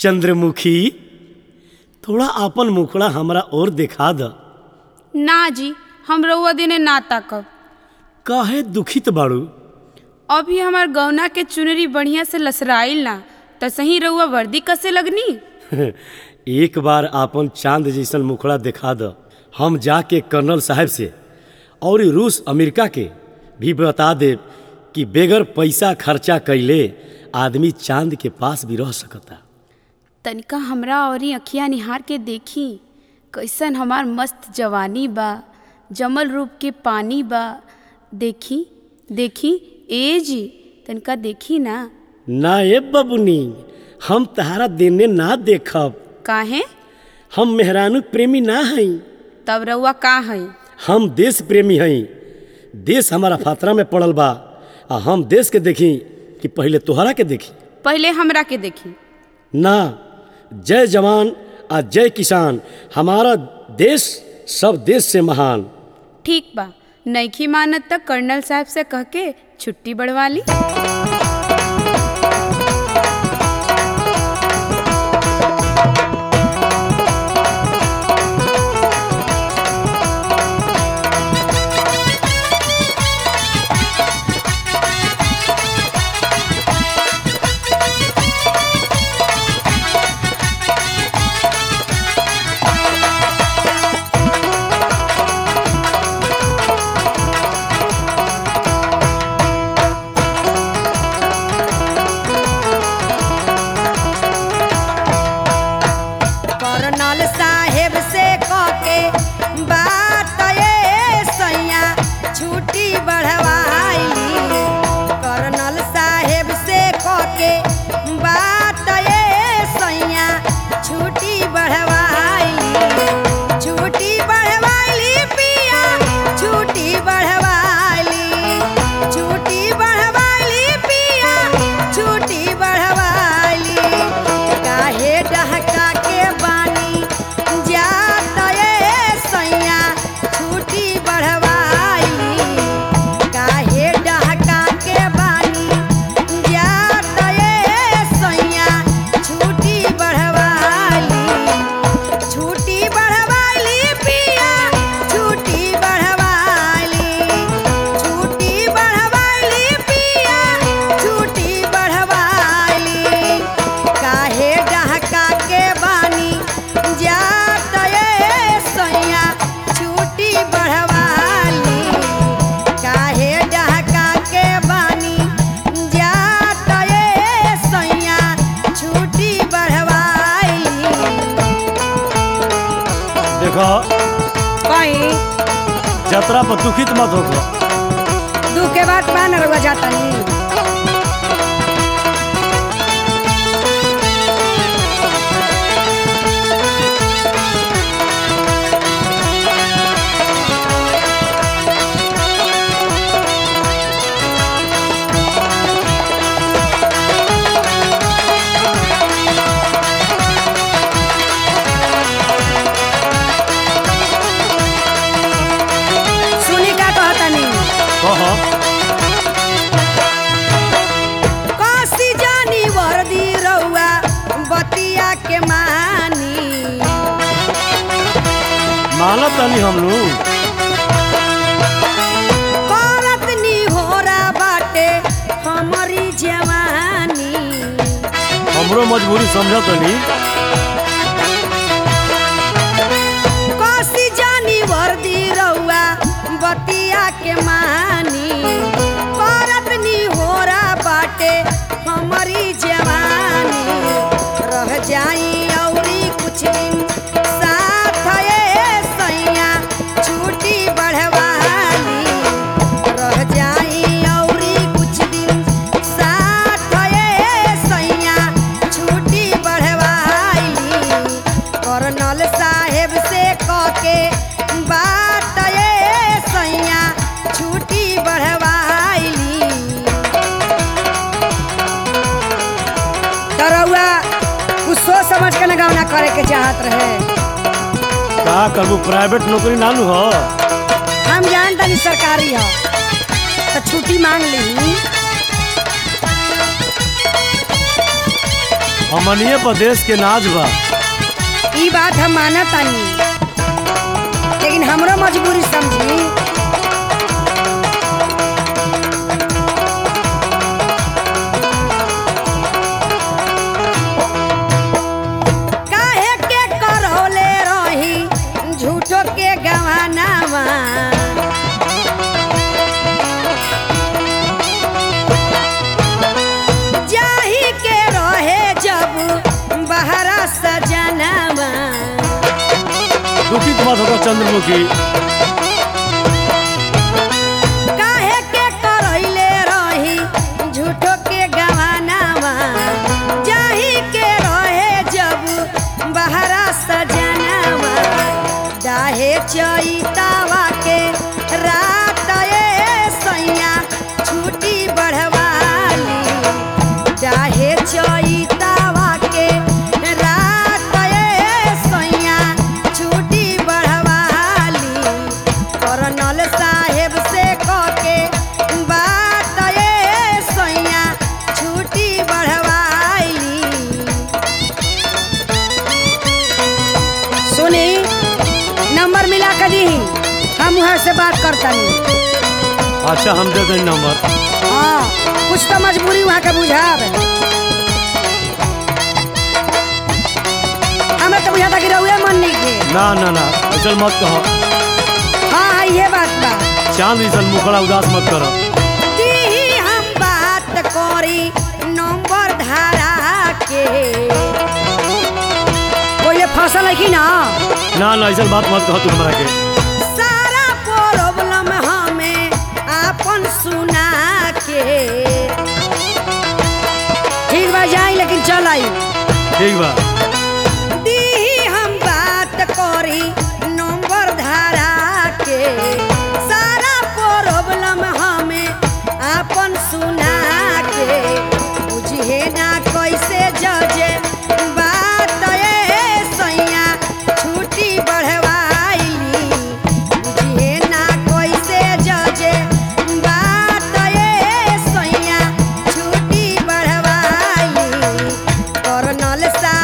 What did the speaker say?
चंद्रमुखी थोड़ा आपन मुखड़ा हमरा और दिखा द ना जी हम रउआ दिने ना ताकब काहे दुखित बाड़ू अभी हमार गौना के चुनरी बढ़िया से लसराइल ना त सही रउआ वर्दी कसे लगनी एक बार आपन चांद जैसन मुखड़ा दिखा द हम जाके कर्नल साहब से और ई रूस अमेरिका के भी बता देब कि बेगर पैसा खर्चा कैले आदमी चांद के पास भी रह सकता तनिका हमरा औरी अखिया निहार के देखी कैसन हमार मस्त जवानी बा जमल रूप के पानी बा देखी देखी ए जी तनिका देखी ना ना ए बबुनी हम तहारा देने ना देखब काहे हम मेहरानू प्रेमी ना हई तब रउआ का है हम देश प्रेमी हई देश हमारा फातरा में पड़ल बा आ हम देश के देखी कि पहले तोहरा के देखी पहले हमरा के देखी ना जय जवान आ जय किसान हमारा देश सब देश से महान ठीक बा नईखी मानत तक कर्नल साहब से कह के छुट्टी बढ़वा ली कर्नल साहेब से कके बात ये सैया छुट्टी बढ़वाइली कर्नल साहेब से कके बात ये सैया छुट्टी बढ़वाइली छुट्टी बढ़वाइली पिया छुट्टी बढ़वाइली छुट्टी बढ़वाइली पिया छुट्टी बढ़वाइली काहे डहका के बानी जात ये सैया छुट्टी बढ़वाइली काहे डहका के बानी जात ये सैया छुट्टी बढ़वाइली छुट्टी बढ़वाइली पिया छुट्टी बढ़वाइली छुट्टी बढ़वाइली पिया छुट्टी बढ़वाइली काहे डहका के बानी जात ये सैया छुट्टी बढ़वाली काहे डहका के बानी जात ये सैया छुट्टी बढ़वाली देखो कहीं जतरा पर दुखित मत हो दू के बाद मान रहुआ जाता नहीं सुनी का कहता नहीं कह काशी जानी वर्दी रउआ बतिया के मानी मानत तनी हम लोग करत नी होरा बाटे हमारी जवानी हमरो मजबूरी समझ तनी काशी जानी वर्दी रउआ बतिया के मानी करत नी होरा बाटे हमारी जवानी रह जाई औरी कुछ दिन साथ ये सैया छुट्टी बढ़वाली रह जाई औरी कुछ दिन साथ ये सैया छुट्टी बढ़वाली कर्नल साहेब से कके बात ये सैया छुट्टी बढ़वाइली तरौआ कुछ सोच समझ के न गौना करे के चाहत रहे का करबू प्राइवेट नौकरी नानू हो हम जान तनी सरकारी हो तो छुट्टी मांग ली हमनिए प्रदेश के नाज बा ई बात हम मानत तानी लेकिन हमरो मजबूरी समझी काहे के करौले रही झूठो के गवानावा जाही के रहे जब बहरा सजनावा दुखित मत होगा चंद्रमुखी काहे के करैले रही झूठो के गवानावा जाही के रहे जब बहरा सजनावा दाहे चैतावा के रात ए सैया छुट्टी बढ़वाली चाहे चैतावा के रात ए सैया छुट्टी बढ़वाली करनल साहेब से कके बात ए सैया छुट्टी बढ़वाली सुनी नंबर मिला के दी हम वहाँ से बात करतनी अच्छा हम दे दें नंबर हाँ कुछ तो मजबूरी वहाँ के बुझाब हमें तो बुझाता कि रहुए मन नहीं के ना ना ना ऐसा मत कहो हाँ हाँ ये बात बा चांद जैसन मुखड़ा उदास मत करो दी हम बात करी नंबर धारा के कोई ये फसल है कि ना ना ना ऐसा बात मत कहो तू हमरा के सारा प्रॉब्लम हमें आपन सुना के ठीक बा जाई लेकिन चल आई ठीक बा दी हम बात करी नंबर धारा के सारा प्रॉब्लम हमें आपन सुना के बुझे ना कैसे जजे बात ए सैया छुट्टी बढ़वाइली बुझे ना कैसे जजे बात ए सैया छुट्टी बढ़वाइली करनल सा